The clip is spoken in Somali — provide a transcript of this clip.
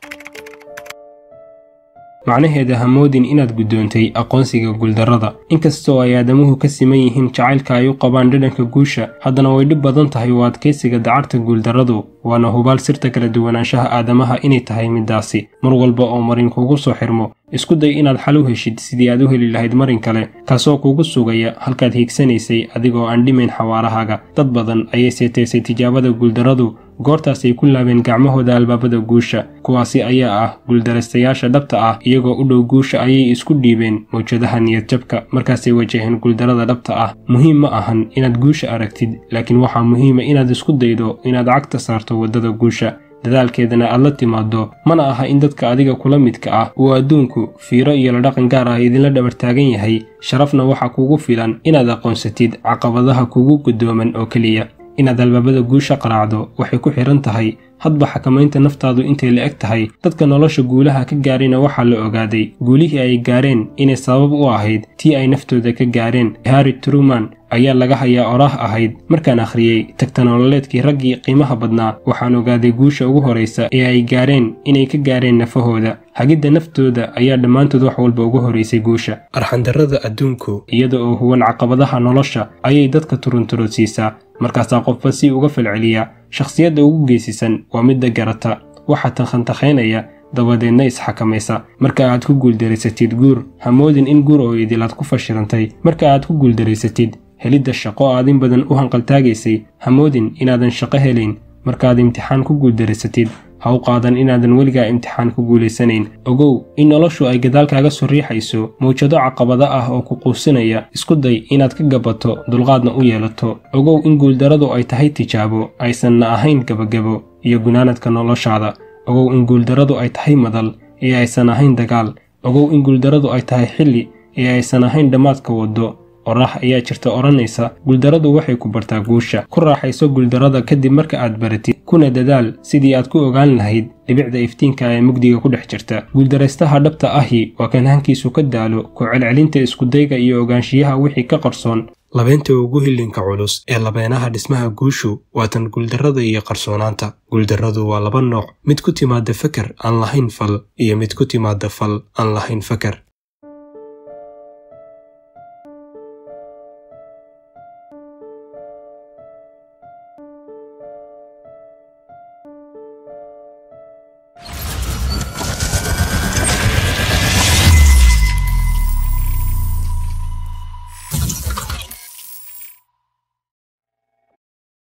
macnaheeda ha moodin inaad guddoontay aqoonsiga guuldarrada inkastoo ay aadamuhu ka siman yihiin jacaylka ay u qabaan dhadhanka guusha haddana way dhib badan tahay oo adkaysiga dacarta guuldarradu waana hubaal sirta kala duwanaanshaha aadamaha inay tahay middaasi mar walba oo marin kugu soo xirmo isku day inaad xal u heshid sidii aad u heli lahayd marin kale kaasoo kugu sugaya halkaad hiigsanaysay adigoo aan dhimayn xawaarahaaga dad badan ayay seetaysay tijaabada guuldarradu goortaas ay ku laabeen gacmahooda albaabada guusha kuwaasi ayaa ah guuldaraystayaasha dhabta ah iyagoo u dhow guusha ayay isku dhiibeen mawjadaha niyadjabka markaasay wajaheen guuldarrada dhabta ah muhiim ma ahan inaad guusha aragtid laakiin waxaa muhiima inaad isku daydo inaad cagta saarto waddada guusha dadaalkeedana aad la timaaddo mana aha in dadka adiga kula midka ah uu adduunku fiiro iyo la dhaqan gaar ah idinla dhabartaagan yahay sharafna waxaa kugu filan inaad aqoonsatid caqabadaha kugu guddooman oo keliya inaad albaabada guusha qaraacdo waxay ku xidhan tahay hadba xakamaynta naftaadu intay la eg tahay dadka nolosha guulaha ka gaarayna waxaa la ogaaday guulihii ay gaareen inay sabab u ahayd tii ay naftooda ka gaareen harri truman ayaa laga hayaa oraah ahayd markaan akhriyey tagta nololeedkii raggii qiimaha badnaa waxaan ogaaday guusha ugu horraysa ee ay gaareen inay ka gaareen nafahooda hagidda naftooda ayaa dhammaantood wax walba ugu horraysay guusha arxandarrada adduunku iyada oo huwan caqabadaha nolosha ayay dadka turunturosiisaa markaasaa qofba si uga falceliya shakhsiyadda ugu geesisan waa midda garata waxaa takhantakhaynaya dabadeedna isxakamaysa marka aad ku guuldareysatid guur ha moodin in guur oo idilaad ku fashilantay marka aad ku guuldareysatid helidda shaqo aad in badan u hanqaltaagaysay ha moodin inaadan shaqo helayn markaaad imtixaan ku guuldareysatid ha u qaadan inaadan weligaa imtixaan ku guulaysanayn ogow in noloshu ay gadaal kaaga soo riixayso mawjado caqabado ah oo ku quusinaya isku day inaad ka gabato dulqaadna u yeelato ogow in guuldarradu ay tahay tijaabo aysanna ahayn gebagebo iyo gunaanadka noloshaada ogow in guuldarradu ay tahay madal ee aysan ahayn dagaal ogow in guuldarradu ay tahay xilli ee aysan ahayn dhammaadka waddo oraah ayaa jirta odhanaysa guuldarradu waxay ku bartaa guusha ku raaxayso guuldarrada kadib marka aad baratid kuna dadaal sidii aad ku ogaan lahayd dhibicda iftiinka ee mugdiga ku dhex jirta guuldaraystaha dhabta ahi waa kan hankiisu ka daalo ku celcelinta iskudayga iyo ogaanshiyaha wixii ka qarsoon labeynta ugu hilinka culus ee labeenaha dhismaha guushu waa tan guuldarrada iyo qarsoonaanta guuldarradu waa laba nooc mid ku timaada feker aan lahayn fal iyo mid ku timaada fal aan lahayn feker